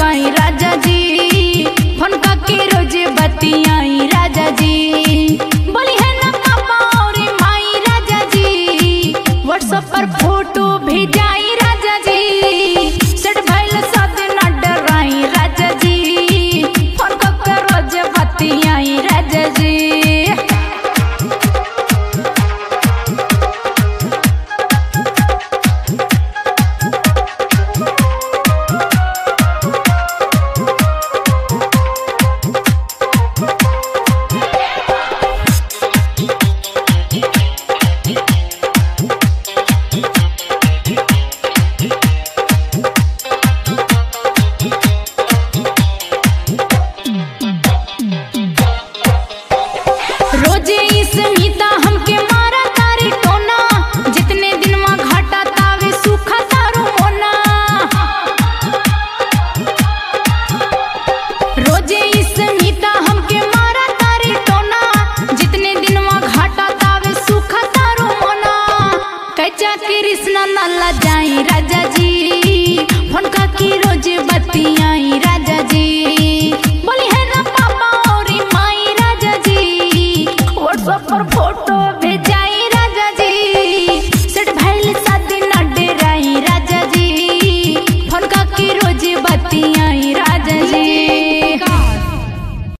करवाई राजा जी फोन के रोज बतियाई राजा जी बोली है ना पापा और माई राजा जी व्हाट्सएप पर फोटो भेजाई राजा जी सेट भइल सद न डराई राजा जी फोन के रोज बतियाई राजा जी रोजे स्मिता हमके मारा तारी टोना जितने दिन में घाटा तावे सूखा तारो मोना रोजे स्मिता हमके मारा तारी टोना जितने दिन में घाटा तावे सूखा तारो मोना कच्चा कृष्ण नल्ला जाई राजा जी फोन का की रोज बतियाई राजा